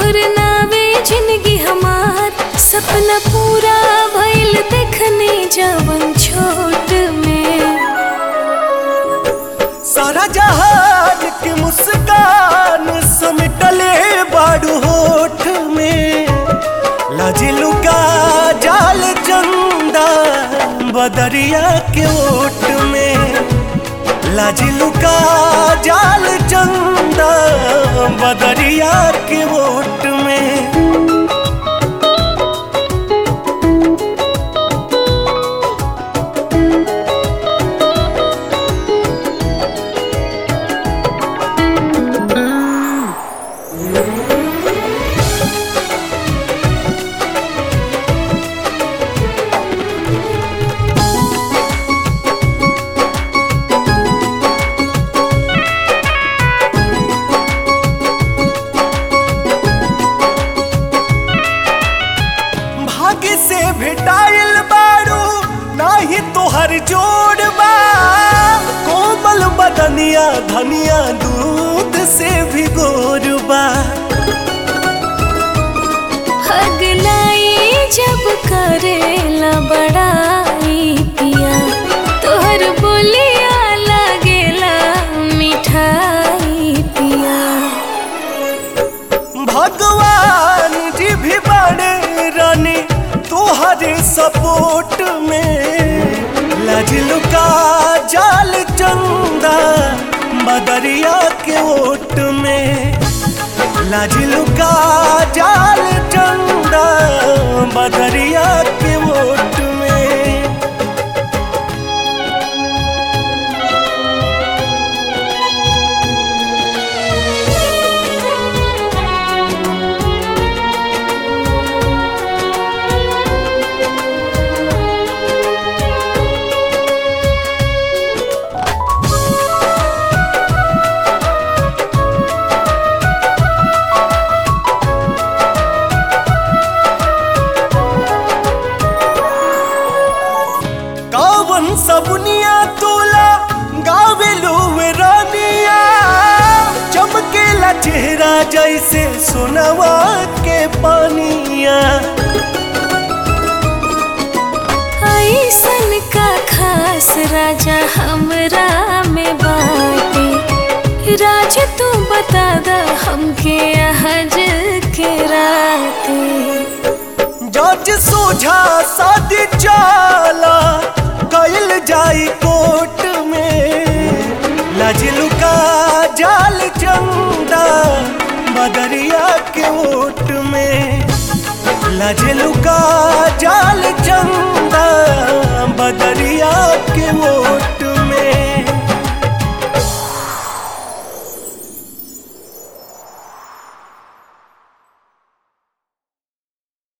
तोहर नावे जिंदगी हमार सपना पूरा भइल देखने जवन छोट में सारा जहाज के मुस्कान समेटले बाड़ू होठ में लाजिलू का जाल चंदा बदरिया के ओट में लाजिलू का जाल चंदा बदरिया के ओट में भाग्य से भेटाइल बारू नाही तोहर जोड़ बा कोमल बदनिया धनिया दूध से भी गोर बा हगलाई जब करेला बड़ाई पिया तोहर बोलिया लागेला मिठाई पिया भगवान जी भी बड़े रानी तोहरे सपोर्ट में लजलू का जाल चंदा बदरिया के ओट में लाजिलू का जाल चंदा बदरिया के ओट में कावन सबनिया तोला गावेलू वे रानिया चमकेला चेहरा जैसे सोनवा के पानिया ऐसन का खास राजा हमरा में बाटे राज तू बता द हमके हज के राते जज सोझा शादी चाला कैल जाई कोर्ट में लजलू का जाल चंदा बदरिया के ओट में लजलू का जाल चंदा